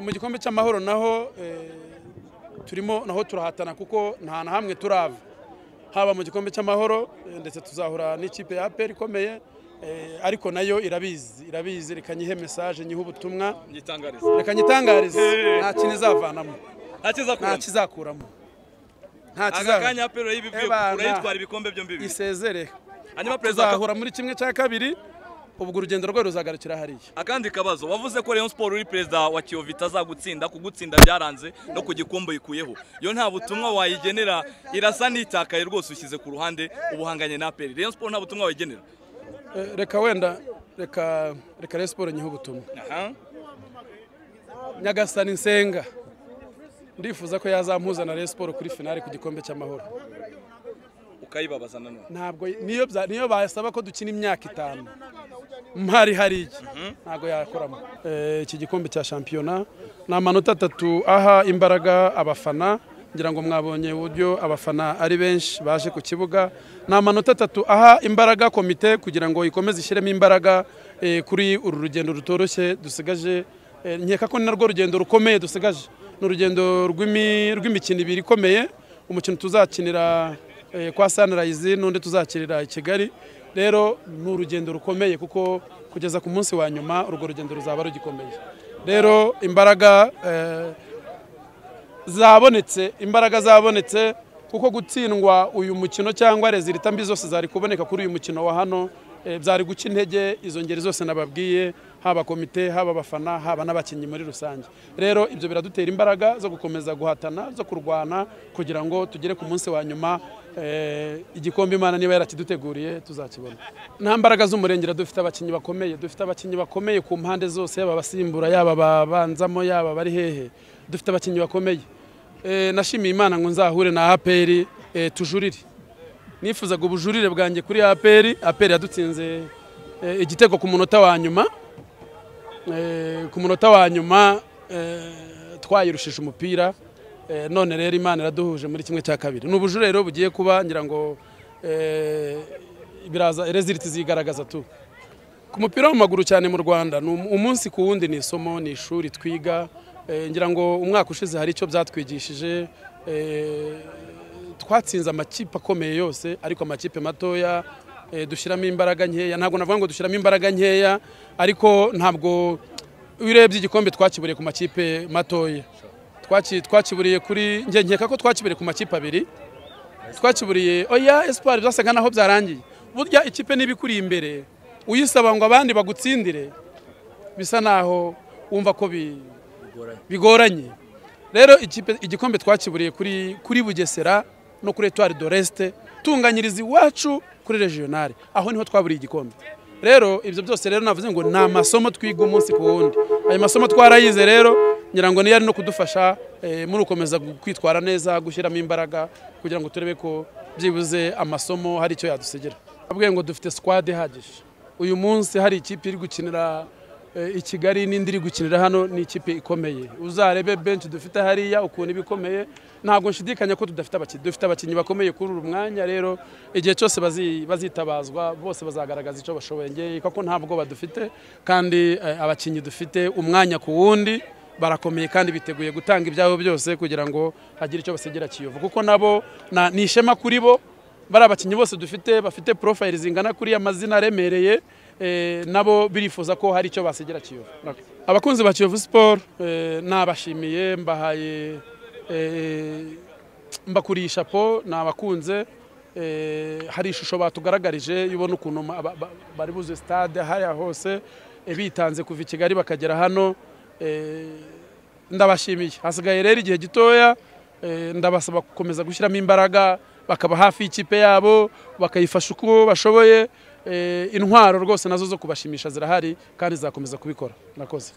mu gikombe cy'amahoro naho turimo naho turahatana kuko nta na hamwe turava haba mu gikombe cy'amahoro ndetse tuzahura n'ikipe ya aperi ikomeye ariko nayo irabizi irabizi reka nyihe mesaje nyihe ubutumwa ngitangariza reka nyitangarize nta kintu izavanamo nta akizakuramo kizakuramo nta aka kizavanamo kanya apero y'ibibwiye Ebana. urayitwara ibikombe byombi bibiri isezere hanyuma perezida aka- tuzahura muri kimwe cya kabiri ubwo urugendo rwe ruzagarukira hariya akandi kabazo wavuze ko Rayon Sport uri perezida wa Kiyovu itazagutsinda kugutsinda byaranze no ku gikombe ikuyeho iyo nta butumwa wayigenera irasa n'itakaye rwose ushyize ku ruhande ubuhanganye na aperi Rayon Sport nta butumwa wayigenera Eh, reka wenda reka reka rero siporo nyihe ubutumwa aha nyagasani nsenga ndifuza ko yazampuza na rero siporo kuri finale ku gikombe cy'amahoro ukayibabaza nanone ntabwo niyo bya- niyo basaba ko dukina imyaka itanu mpari hariya ntabwo yakoramo Eh, iki gikombe cya shampiyona ni amanota atatu aha imbaraga abafana ngira ngo mwabonye uburyo abafana ari benshi baje ku kibuga ni amanota atatu aha imbaraga komite kugira ngo ikomeze ishyiremo imbaraga eh, kuri uru rugendo rutoroshye dusigaje Eh, nkeka ko ni narwo rugendo rukomeye dusigaje ni urugendo rw'imi- rw'imikino ibiri ikomeye umukino tuzakinira eh, kwa Sunrise n'undi tuzakinira i Kigali rero ni urugendo rukomeye kuko kugeza ku munsi wa nyuma urwo rugendo ruzaba rugikomeye rero imbaraga eh, zabonetse imbaraga zabonetse kuko gutsindwa uyu mukino cyangwa rezilita mbi zose zari kuboneka kuri uyu mukino wa hano eh, byari guca intege izo ngeri zose nababwiye haba komite haba abafana haba n'abakinnyi muri rusange rero ibyo biradutera imbaraga zo gukomeza guhatana zo kurwana kugira ngo tugere ku munsi wa nyuma eh, igikombe imana niba yarakiduteguriye tuzakibona nta mbaraga z'umurengera dufite abakinnyi bakomeye dufite abakinnyi bakomeye ku mpande zose yaba abasimbura yaba ababanzamo yaba bari hehe dufite abakinnyi bakomeye Eh, nashimiye imana ngo nzahure na aperi eh, tujurire nifuzaga ubujurire bwanjye kuri aperi aperi yadutsinze eh, igitego ku munota wa nyuma Eh, ku munota wa nyuma eh, twayirushije umupira Eh, none rero imana iraduhuje muri kimwe cya kabiri ni ubujurire rero bugiye kuba ngira ngo eh, biraza reziliti zigaragaza tu ku mupira w'amaguru cyane mu Rwanda ni um- umunsi ku wundi ni isomo ni ishuri twiga Eh, ngira ngo umwaka ushize hari icyo byatwigishije Eh, twatsinze amakipe akomeye yose ariko amakipe matoya eh, dushyiramo imbaraga nkeya ntabwo navuga ngo dushyiramo imbaraga nkeya ariko ntabwo iyo urebye igikombe twakiburiye ku makipe matoya Twaki- twakiburiye kuri njye nkeka ko twakiburiye ku makipe abiri twakiburiye oya espoir byasaga naho byarangiye burya ikipe niba ikuri imbere uyisaba ngo abandi bagutsindire bisa naho wumva ko bi- bigoranye rero ikipe- igikombe twakiburiye kuri kuri bugesera no kuri etuwari doreste tunganyiriza iwacu kuri regionale aho niho twaburiye igikombe rero ibyo byose rero navuze ngo ni amasomo twiga umunsi ku wundi ayo masomo twarayize rero ngira ngo niyo ari no kudufasha eh, muri ukomeza gu- kwitwara neza gushyiramo imbaraga kugira ngo turebe ko byibuze amasomo hari icyo yadusigira abwiye ngo dufite squad ihagije uyu munsi hari ikipe iri gukinira eh, i Kigali n'indi iri gukinira hano ni ikipe ikomeye uzarebe benshi dufite hariya ukuntu iba ikomeye ntabwo nshidikanya ko tudafite abakinnyi dufite abakinnyi bakomeye kuri uru mwanya rero igihe cyose bazi- bazitabazwa bose bazagaragaza icyo bashoboye ngewe ko nta bwoba dufite kandi eh, abakinnyi dufite umwanya ku wundi barakomeye kandi biteguye gutanga ibyabo byose kugira ngo hagire icyo basigira Kiyovu kuko nabo na- ni ishema kuri bo bari abakinnyi bose dufite bafite porofayili zingana kuriya mazina aremereye eh, nabo birifuza ko hari icyo basigira kiyovu abakunzi ba kiyovu siporo eh, nabashimiye mbahaye eh, mbakuriye ishapo nabakunze eh, hari ishusho batugaragarije iyo ubona ukuntu ma- ba- ba- bari buze stade hariya hose eh, bitanze kuva i kigali bakagera hano eh, ndabashimiye hasigaye rero igihe gitoya eh, ndabasaba gukomeza gushyiramo imbaraga bakaba hafi y'ikipe yabo bakayifasha uko bashoboye eh, intwaro rwose nazo zo kubashimisha zirahari kandi zizakomeza kubikora nakoze